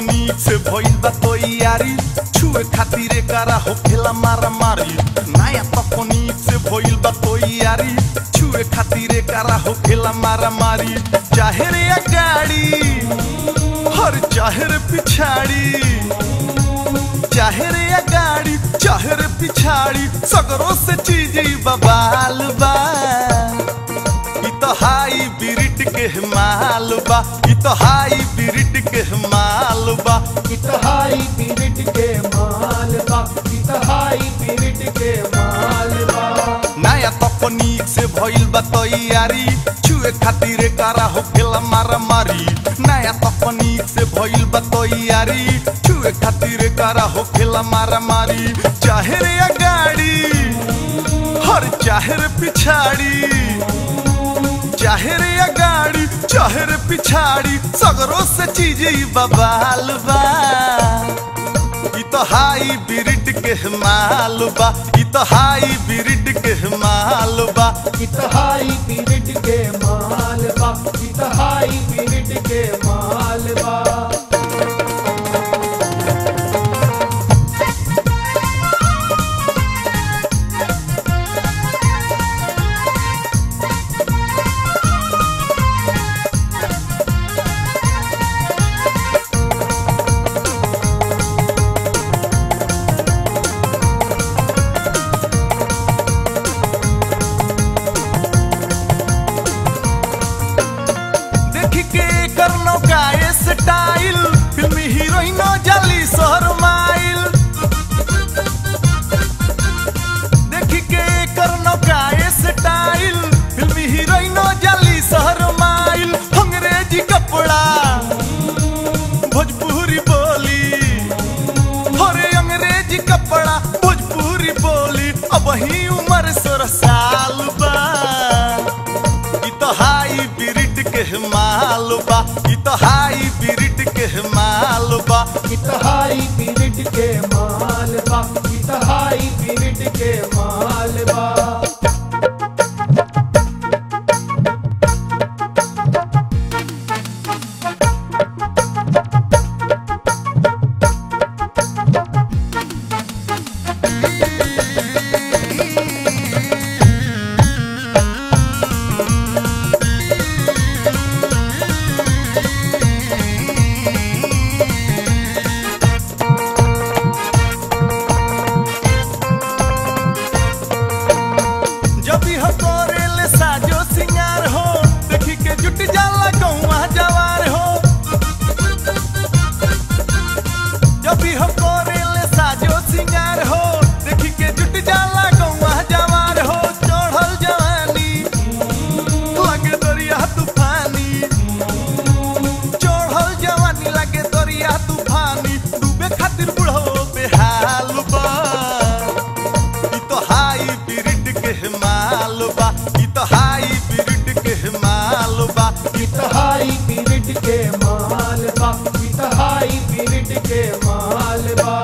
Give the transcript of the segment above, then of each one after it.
तकनीक से भइल बा तैयारी छुए खातिर करा होखेला मारा मारी नया तकनीक से भइल बा तैयारी छुए खातिर करा होखेला मारा मारी चाहे रे गाड़ी हर चाहे रे पिछाड़ी चाहे रे गाड़ी चाहे रे पिछाड़ी सगरों से चीज बबाल बा इ तो हाई बिरिट के माल बा इ तो हाई बिरिट के माल बा इतहाई पीरिट के माल बा इतहाई पीरिट के माल बा नया तकनीक से भइल बा तैयारी छुए खातिर करा होखेला मारा मारी नया तकनीक से भइल बा तैयारी छुए खातिर करा होखेला मारा मारी चाहे रे गाड़ी हर चाहे रे पिछाड़ी चाहे रे गाड़ी चाहे रे पिछाड़ी सगरों से चीज बबाल बा इ तो हाई बिरिट के माल बा इ तो हाई बिरिट के माल बा इतहाई पीरिट के माल बा इतहाई पीरिट के माल बा देख के कर नौका स्टाइल फिल्मी हीरोइन जली शहर माइल देख के कर नौका स्टाइल फिल्मी हीरोइन जली शहर माइल अंग्रेजी कपड़ा भोजपुरी बोली अरे अंग्रेजी कपड़ा भोजपुरी बोली अब ही उम्र सोलह साल बा इ तो हाई बिरिट के माल बा इ तो हाई बिरिट के माल बा इतहाई पीरिट के माल बा इतहाई पीरिट के माल बा जब भी हो करेल साजो सिंगार हो देखी के जुट जाला गौवा जवार हो जब भी हो करेल साजो सिंगार हो देखी के जुट जाला गौवा जवार हो चढ़ल जवानी लगे दरिया तूफानी चढ़ल जवानी लगे दरिया तूफानी डूबे खातिर बुढ़ो बेहाल बा इ तो हाई बिरिट के माल बा इ तो हाई बिरिट के माल बा इतहाई पीरिट के माल बा इतहाई पीरिट के माल बा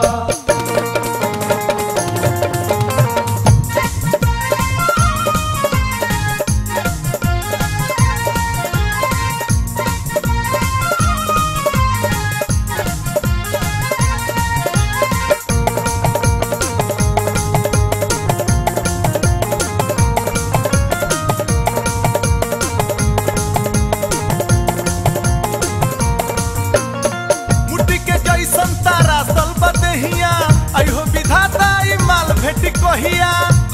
मुट्ठी के जैसन तारा सल बदहिया अहो विधाता ई माल भेटी कहिया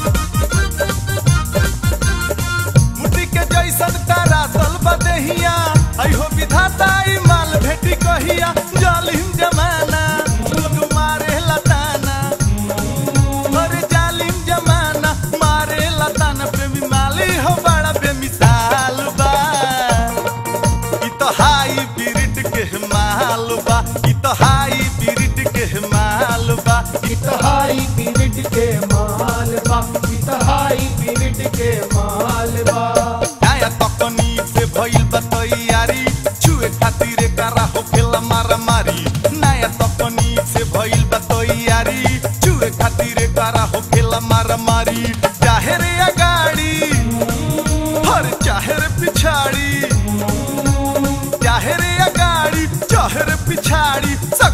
मुट्ठी के जैसन तारा सल बदहिया अहो विधाता ई माल भेटी कहिया जालिम जमाना लोग मारे लताना अरे जालिम जमाना मारे लताना प्रेमी माली हो बड़ा बेमिसाल बा इ तो हाई बिरिट के माल बा इ तो हाई बिरिट के माल बा इतहाई पीरिट के माल बा इतहाई पीरिट के माल बा नया तकनीक से भइल बा तैयारी छुए खातिर करा होखेला मारा मारी नया तकनीक से भइल बा तैयारी छुए खातिर करा होखेला मारा मारी चाहे रे गाड़ी हर चाहे रे पिछाड़ी चाहे रे गाड़ी चाहे रे पिछाड़ी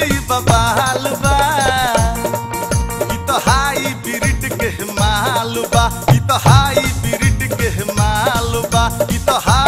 ई बबाल बा ई तो हाई ब्रिड के माल बा ई तो हाई ब्रिड के माल बा ई तो हाई